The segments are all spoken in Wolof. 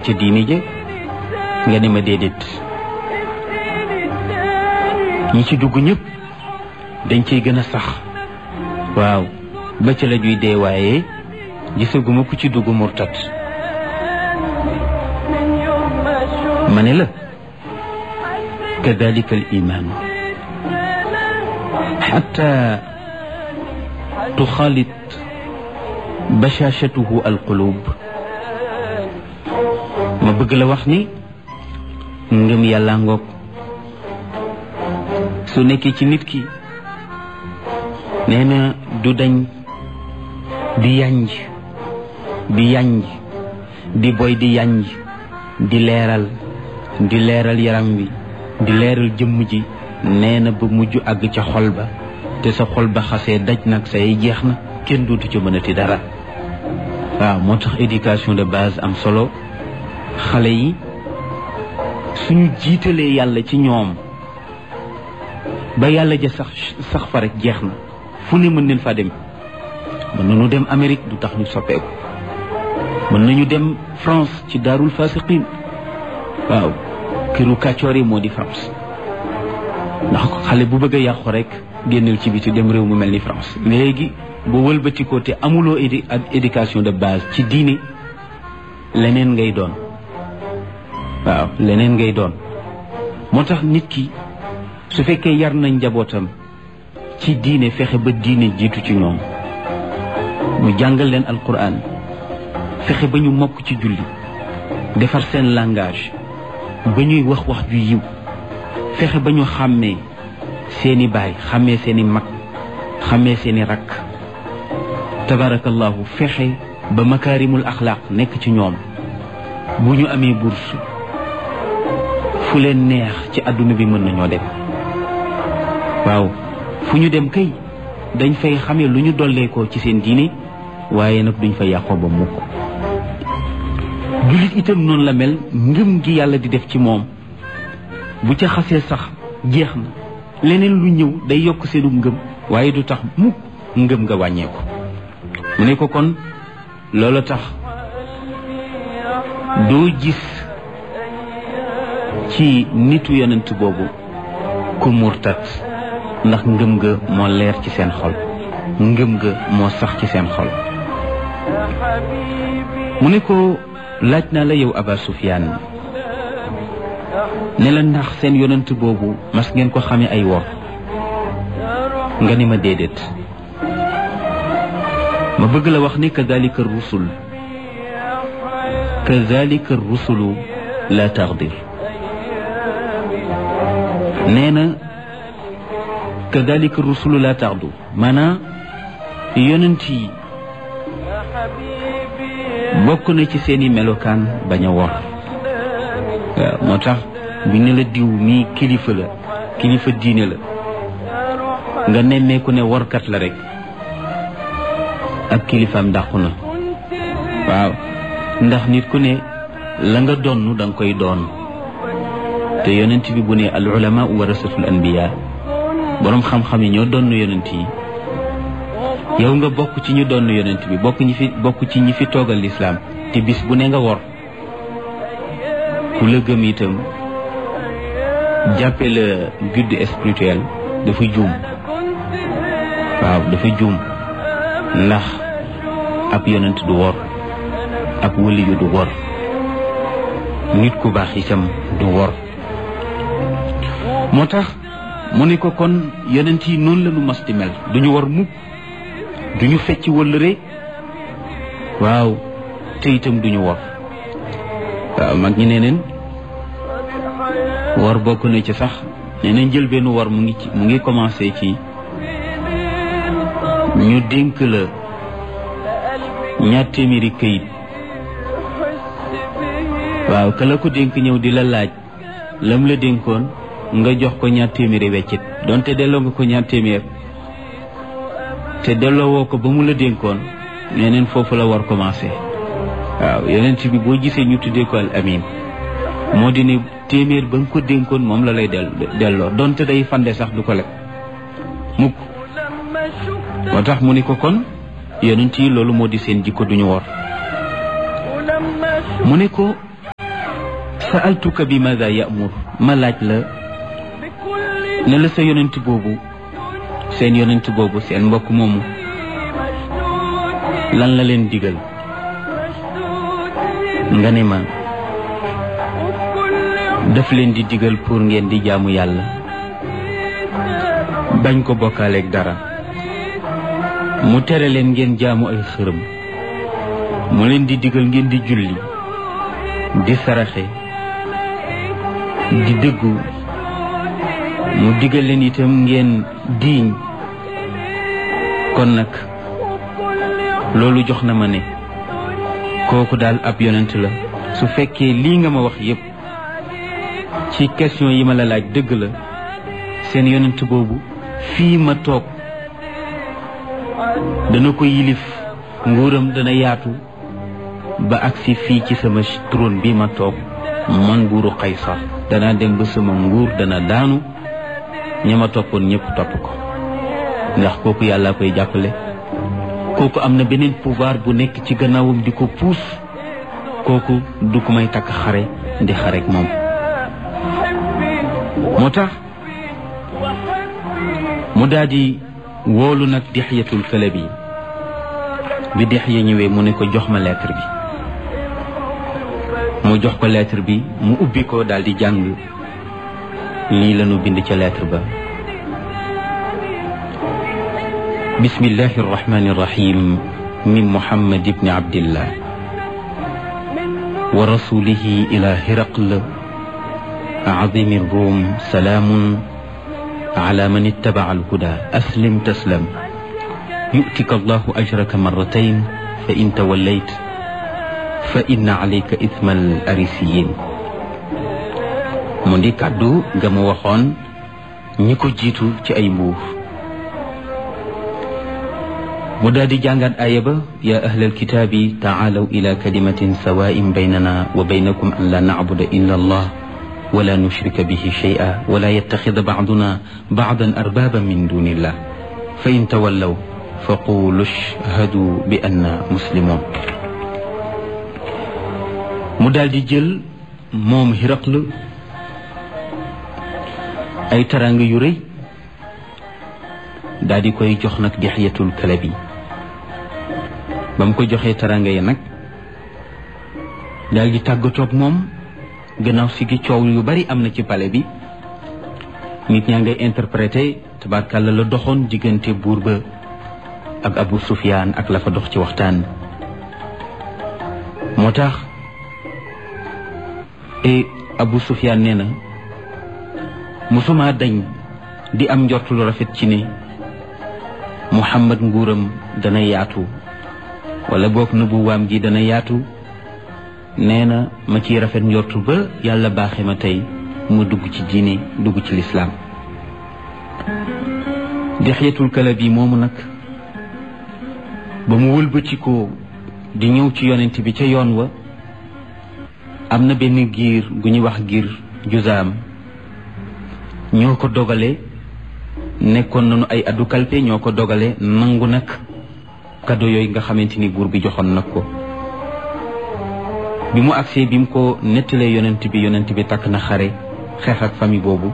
ca diini ja nga ne ma déedéet ñi ci dugg ñëpp dañ ciy gën a sax waaw ba ca la ñuy dee waaye gisaguma ku ci dugg murtat ma ne la kadalika al iman xata tuxaalit bashashatuhu alqulub ma bëgg la wax ni ngëm yàlla ngoog su nekkee ci nit ki nee na du dañ di yanj di yanj di boy di yanj di leeral di leeral yaram wi di leeral jëmm ji nee na ba mujj àgg ca xol ba te sa xol ba xasee daj nag say jeex na kenn dootu ca mënati dara waaw moo tax éducation de base am solo xale yi suñu jiitalee yàlla ci ñoom ba yàlla ja sax sax fa rek jeex na fu ne mën neen faa dem mën nañu dem Amérique du tax ñu soppeeku mën nañu dem France ci daarul fasiqin waaw këru kàccoor yi moo di France ndax xale bu bëgg a yàqu rek génnal ci biti dem réew mu mel ni France léegi boo wëlbatikoo te amuloo édi ak éducation de base ci diine leneen ngay doon waaw leneen ngay doon moo tax nit ki su fekkee yar nañ njabootam ci diine fexe ba diine jiitu ci ñoom mu jàngal leen alquran fexe ba ñu mokk ci julli defar seen langage ba ñuy wax wax ju yiw fexe ba ñu xàmmee seeni baay xàmmee seeni mag xàmmee seeni rakk tabarakallahu fexe ba makaarimul axlaaq nekk ci ñoom bu ñu amee bourse fu leen neex ci àdduna bi mën nañoo dem waaw fu ñu dem kay dañ fay xamee lu ñu dolleekoo ci seen diine waaye nag duñ fa yàqoo ba mukk jullit itam noonu la mel ngëm gi yàlla di def ci moom bu ca xasee sax jeex na leneen lu ñëw day yokk seenu ngëm waaye du tax mukk ngëm nga wàññeeku mu ne ko kon loola tax doo gis ci nitu yonent boobu ku murtat ndax ngëm nga moo leer ci seen xol ngëm nga moo sax ci seen xol mu ne ko laaj naa la yow Aba Sufyaan ne la ndax seen yonent boobu mas ngeen ko xamee ay wor nga ni ma déedéet ma bëgg la wax ni kadalika rusul kadalika rusulu la taxdir nee na kadalika rusulu la taxdu maanaam yonent yi bokk na ci seeni melokaan bañ a wor waaw moo tax bu ne la diw mii kilifa la kilifa diine la nga nemmeeku ne workat la rek ak kilifaam dàqu na waaw ndax nit ku ne la nga donn da nga koy doon te yonent bi bu ne al ulama warasatul anbiya boroom xam-xam yi ñoo donn yonent yi yow nga bokk ci ñu donn yonent bi bokk ñi fi bokk ci ñi fi toogal lislaam te bis bu ne nga wor ku la gëm itam jàppe la guide spirituel dafa juum waaw dafa juum ndax ab yonent du wor ab waliyu du wor nit ku baax itam du wor moo tax mu ne ko kon yonent yi noonu la ñu mas di mel duñu war mukk duñu fecc wëllëre waaw te itam duñu wor waaw mag ñi nee neen wor bokk na ci sax nee nañ jël benn wor mu ngi ci mu ngi commencé ci ñu dénk la ñaar téeméeri këyit waaw ka la ko dénk ñëw di la laaj lam la dénkoon nga jox ko ñaar téeméeri weccit donte delloo nga ko ñaar téeméer te delloo woo ko ba mu la dénkoon neneen foofu la war commencé waaw yonent bi boo gisee ñu tuddee ko al amin moo di ne téeméer ba nga ko dénkoon moom la lay del delloo donte day fande sax du ko lekk mukk moo tax mu ni ko kon yonent yi loolu moo di seen jikko duñu wor mu ne ko sa'altuka bi maada ya'mur ma laaj la ne la sa yonent boobu seen yonent boobu seen mbokk moomu lan la leen digal nga ne ma daf leen di digal pour ngeen di jaamu yàlla bañ ko bokkaaleeg dara mu tere leen ngeen jaamu ay xërëm mu leen di digal ngeen di julli di saraxe di dëggu mu digal leen itam ngeen diiñ kon nag loolu jox na ma ne kooku daal ab yonent la su fekkee lii nga ma wax yépp ci question yi ma la laaj dëgg la seen yonent boobu fii ma toog dana ko yilif nguuram dana yaatu ba agsi fii ci sama trône bi ma toog man nguuru Qaysar danaa dem ba sama nguur dana daanu ña ma toppoon ñëpp topp ko ndax kooku yàlla koy jàppale kooku am na beneen pouvoir bu nekk ci gannaawam di ko puus kooku du ko may takk xare di xarek moom moo tax mu daal di woolu nag dixyatul kalabi bi dixya ñëwee mu ne ko jox ma lettre bi mu jox ko lettre bi mu ubbi ko daal di jàng lii lañu bind ca lettre ba bismillahi arrahmani irrahim min muhammad ibni abdillah wa rasulihi ila hiraql عظيم الروم سلام على من اتبع الهدى أسلم تسلم يؤتك الله أجرك مرتين فإن توليت فإن عليك إثم الأريسيين mu di kàddu ga mu waxoon ñi ko jiitu ci ay mbuur mu daal di jàngaat aaya ba yaa ahlal kitaabi taalaw ila kalimatin sawaa'in baynana wa baynakum an la nacbuda illa allah ولا نشرك به شيئا ولا يتخذ بعضنا بعضا أربابا من دون الله فإن تولوا فقولوا اشهدوا بأننا مسلمون mu daal di jël moom Hiraql ay taraanga yu rëy daal di koy jox nag Dihyatul Kalabi ba mu ko joxee taraanga yi nag daal di tàggatoog moom gannaaw si gi coow yu bari am na ci palais bi nit ñaa ngay interprété tabarkàlla la doxoon diggante buur ba ak Abu Sufyaan ak la fa dox ci waxtaan moo tax e Abu Sufyaan nee na musuma dañ di am njort lu rafet ci ne Muhammad nguuram dana yaatu wala boog nubuwaam gi dana yaatu nee na ma ciy rafet njortu ba yàlla baaxe ma tey mu dugg ci diine dugg ci lislaam Dihyatul Kalabi moomu nag ba mu wëlbatikoo di ñëw ci yonent bi ca yoon wa am na benn giir gu ñuy wax giir juzaam ñoo ko dogale nekkoon nañu ay addu kalpe ñoo ko dogale nangu nag kado yooyu nga xamante ni buur bi joxoon nag ko bi mu agsee bi mu ko nettalee yonent bi yonent bi takk na xare xeex ak famille boobu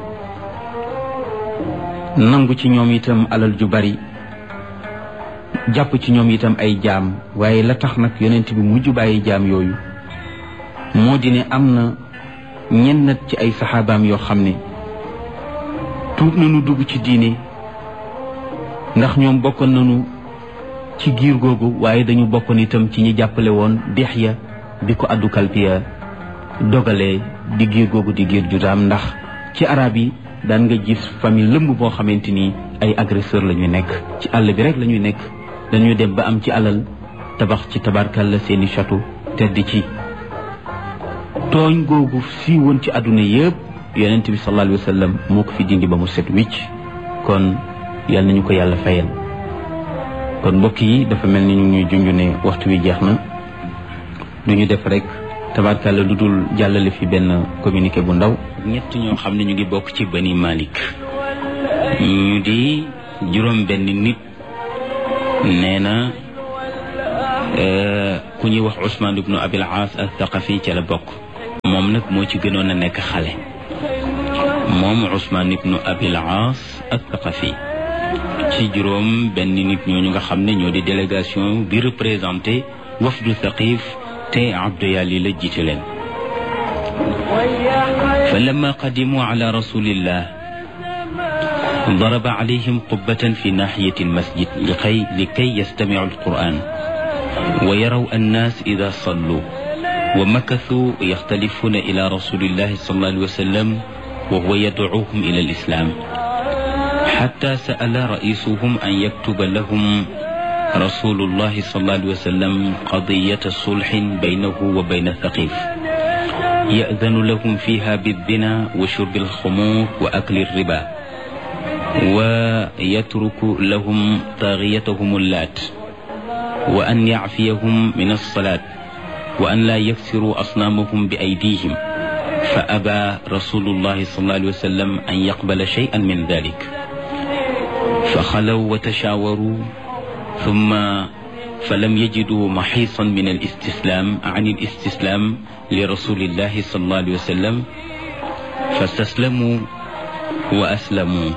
nangu ci ñoom itam alal ju bari jàpp ci ñoom itam ay jaam waaye la tax nag yonent bi mujj bàyyi jaam yooyu moo di ne am na ñenn ci ay saxaabaam yoo xam ne tuub nañu dugg ci diine ndax ñoom bokkoon nañu ci giir googu waaye dañu bokkoon itam ci ñi jàppale woon Dihya bi ko addu kalpiya dogalee di giir googu di giir judaam ndax ci arab yi daan nga gis famille lëmb boo xamante ni ay agresseur la ñuy nekk ci àll bi rek la ñuy nekk dañuy dem ba am ci alal tabax ci tabarkalla seeni château tedd ci tooñ googu si woon ci àdduna yëpp yonent bi sallallahu alayhi wa sallam moo ko fi dindi ba mu set wicc kon yal nañu ko yàlla fayal kon mbokk yi dafa mel ni ñu ñuy junj ne waxtu wi jeex na du ñu def rek tabarkalla lu dul jàllale fi benn communiqué bu ndaw ñett ñoo xam ne ñu ngi bokk ci bani Malik ñu di juróom benn nit nee na ku ñuy wax Ousmane ibnu Abil Aas al Thaqafi ca la bokk moom nag moo ci gënoon a nekk xale moom Ousmane ibnu Abil Aas Athaqafi ci juróom benn nit ñooñu nga xam ne ñoo di délégation bi représenté wafdu Thaqif te Abdu Yali la jiite leen fa lamma qadimu ala rasulillah ضرب عليهم قبة في ناحية المسجد لكي, لكي يستمعوا القرآن ويروا الناس إذا صلوا ومكثوا يختلفون إلى رسول الله صلى الله عليه وسلم وهو يدعوهم إلى الإسلام حتى سأل رئيسهم أن يكتب لهم رسول الله صلى الله عليه وسلم قضية صلح بينه وبين ثقيف يأذن لهم فيها بالزنا وشرب الخمور وأكل الربا ويترك لهم طاغيتهم اللات وأن يعفيهم من الصلاة وأن لا يكسروا أصنامهم بأيديهم فأبى رسول الله صلى الله عليه وسلم أن يقبل شيئا من ذلك فخلوا وتشاوروا ثم فلم يجدوا محيصا من الاستسلام عن الاستسلام لرسول الله صلى الله عليه وسلم فاستسلموا وأسلموا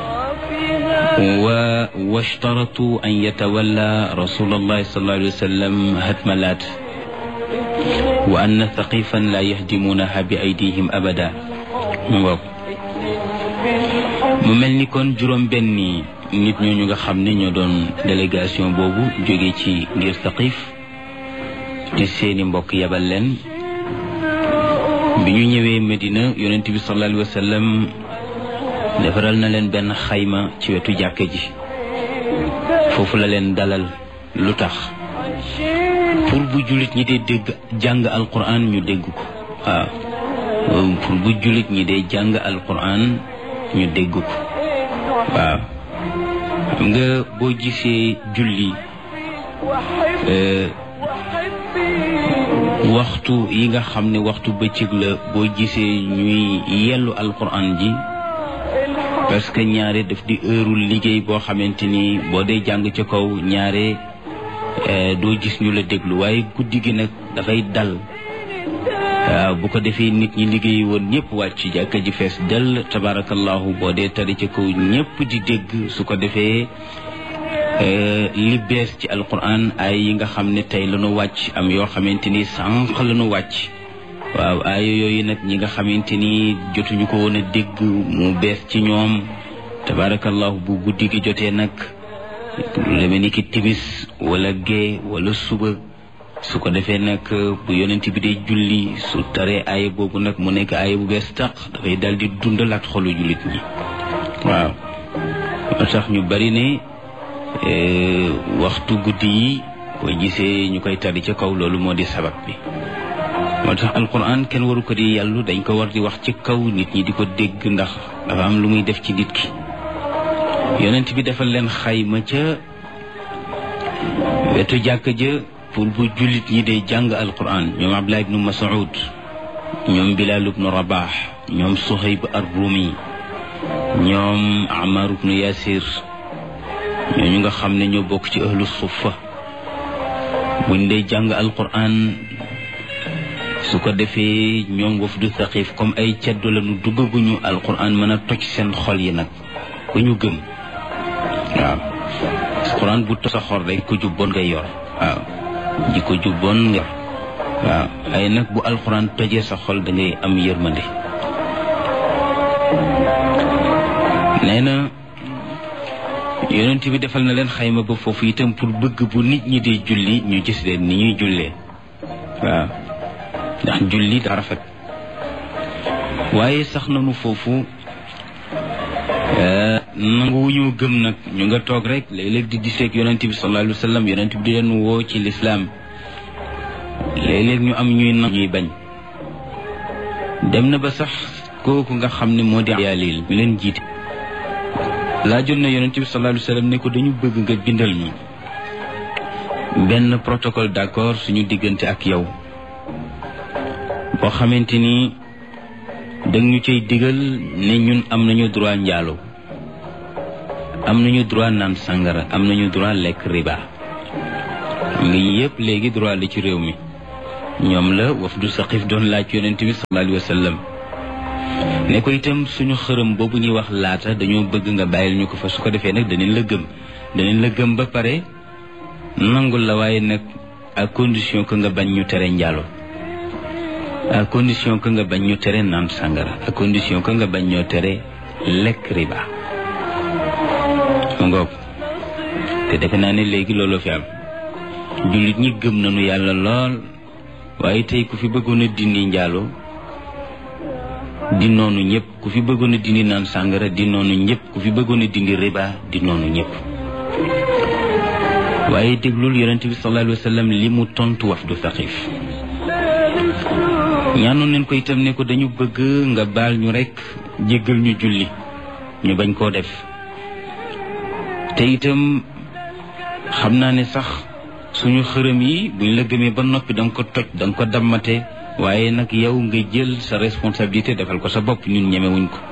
واشترطوا أن يتولى رسول الله صلى الله عليه وسلم هدم اللات وأن ثقيفا لا يهدمونها بأيديهم أبدا mu mel ni kon juróom benni nit ñooñu nga xam ne ñoo doon délégation boobu jóge ci ngir Thaqif te seeni mbokk yabal leen bi ñu ñëwee Medina yonent bi sallallahu alayhi wa sallam defaral na leen benn xayma ci wetu jàkka ji foofu la leen dalal lu tax pour bu jullit ñi dee dégg jàng alquran ñu dégg ko waaw pour bu jullit ñi dee jàng alquran ñu dégg ko waaw xam nga boo gisee julli waxtu yi nga xam ne waxtu bëccëg la boo gisee ñuy yellu alquran ji parce que ñaare daf di heurul liggéey boo xamante ni boo dee jàng ca kaw ñaare doo gis ñu la déglu waaye guddi gi nag dafay dal waaw bu ko defee nit ñi liggéey woon ñëpp wàcc jàkka ji fees dell tabarakallahu boo dee tari ca kaw ñëpp di dégg su ko defee li bees ci alquran ay yi nga xam ne tey lañu wàcc am yoo xamante ni sànq lañu wàcc waaw aaya yooyu nag ñi nga xamante ni jotuñu ko woon a dégg mu bees ci ñoom tabarakallahu bu guddi gi jotee nag lu demee ni ki timis wala gée wala suba su ko defee nag bu yonent bi dee julli su taree aaya boobu nag mu nekk aaya bu bees taq dafay dal di dundalaat xolu jullit ñi waaw moo tax ñu bari ne waxtu guddi yi boo gisee ñu koy tari ca kaw loolu moo di sabab bi moo tax alquran kenn waru ko di yàllu dañ ko war di wax ci kaw nit ñi di ko dégg ndax dafa am lu muy def ci nit ki yonent bi defal leen xayma ca wetu jàkka ja pour bu jullit ñi dee jàng alquran ñoom abdullah ibnu mas'ud ñoom bilal ibnu rabah ñoom suhayb ar-rumi ñoom amar ibnu yasir ñooñu nga xam ne ñoo bokk ci ahlu suffa buñ dee jàng alquran su ko defee ñoom wafdu Thaqif comme ay ceddo lañu duggaguñu alquran mën a toj seen xol yi nag ba ñu gëm waaw alquran bu toj sa xol rek ko jubboon ngay yor waaw ji ko jubboon nga yor waaw ay nag bu alquran tojee sa xol da ngay am yërmande nee na yonent bi defal na leen xayma ba foofu itam pour bëgg bu nit ñi di julli ñu gis leen ni ñuy jullee waaw ndax julli daa rafet waaye sax nañu foofu nangu ñu gëm nag ñu nga toog rek léeg-léeg di diseeg yonent bi sallallahu alayhi wa sallam yonent bi di leen woo ci lislaam léeg-léeg ñu am ñuy nangu ñuy bañ dem na ba sax kooku nga xam ne moo di yaalil mi leen jiite laajoon na yonent bi sallallahu alayhi wa sallam ne ko dañu bëgg nga bindal ñu benn protocole d'accord suñu diggante ak yow boo xamante ni dang ñu cay digal ne ñun am nañu droit njaalo am nañu droit naan sangara am nañu droit lekk riba xam nga yëpp léegi droit la ci réew mi ñoom la wafdu saqif doon laaj yonent bi sallallahu alayhi wa sallam ne ko itam suñu xërëm boobu ñuy wax laata dañoo bëgg nga bàyyil ñu ko fa su ko defee nag danañ la gëm danañ la gëm ba pare nangul la waaye nag à condition que nga bañ ñu tere njaalo à condition que nga bañ ñu tere naan sàngara à condition que nga bañ ñoo tere lekk riba mu ngoog te defe naa ne léegi looloo fi am jullit ñi gëm nañu yàlla lool waaye tey ku fi bëggoon a dindi njaalo di noonu ñëpp ku fi bëggoon a dindi naan sàngara di noonu ñëpp ku fi bëggoon a dindi riba di noonu ñëpp waaye déglul yonent bi sallallahu alayhi wa sallam li mu tontu wafdu Saqif ñaanoon nañ ko itam ne ko dañu bëgg nga baal ñu rekk jéggal ñu julli ñu bañ koo def te itam xam naa ne sax suñu xërëm yi buñ la gëmee ba noppi danga ko toj danga ko dammate waaye nag yow nga jël sa responsabilité defal ko sa bopp ñun ñemewuñ ko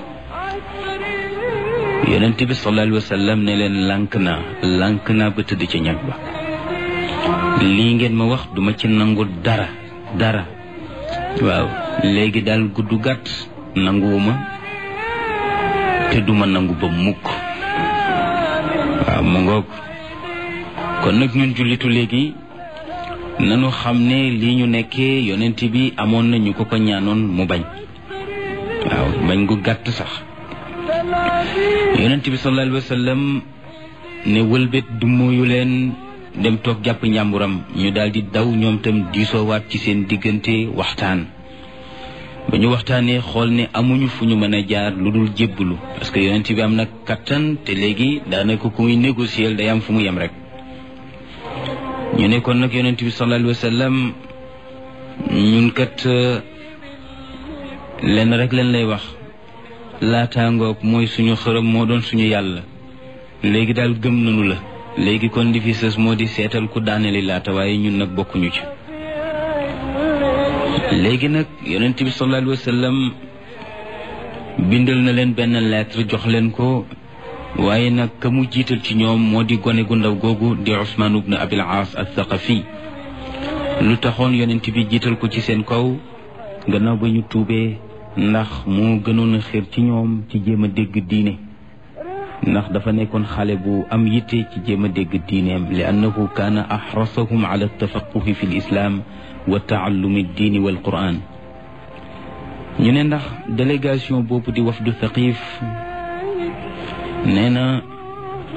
yonent bi sallallahu alayhi wa sallam ne leen lànk naa lànk naa ba tëdd ca ñag ba lii ngeen ma wax duma ci nangu dara dara waaw léegi daal gudd gàtt nanguwuma te duma nangu ba mukk waaw mu ngoog kon nag ñun jullitu léegi nanu xam ne lii ñu nekkee yonent bi amoon na ñu ko ko ñaanoon mu bañ waaw bañ gu gàtt sax yonent bi sallallahu alayhi wa sallam ne wëlbét du mooyu leen dem toog jàpp njàmburam ñu daal di daw ñoom tam diisoowaat ci seen diggante waxtaan ba ñu waxtaanee xool ne amuñu fu ñu mën a jaar lu dul jébbalu parce que yonent bi am na kattan te léegi daanaka ku muy négocier day am fu mu yem rek ñu ne kon nag yonent bi sallallahu alayhi wa sallam ñun kat lenn rek leen lay wax laataangoog mooy suñu xërëm moo doon suñu yàlla léegi daal gëm nañu la léegi kon li fi sës moo di seetal ku daaneli laata waaye ñun nag bokkuñu ci léegi nag yonent bi sallallahu alayhi wa sallam bindal na leen benn lettre jox leen ko waaye nag ka mu jiital ci ñoom moo di gone gu ndaw googu di Usmaan ibn Abil Aas al-Thaqafi lu taxoon yonent bi jiital ko ci seen kaw gannaaw ba ñu tuubee ndax moo gënoon a xër ci ñoom ci jéem a dégg diine ndax dafa nekkoon xale bu am yitte ci jéem a dégg diineem li annahu kaana axrasahum ala tafaquhi fi lislaam wa taallumi diini wal quran ñu ne ndax délégation boobu di wafdu thaqif nee na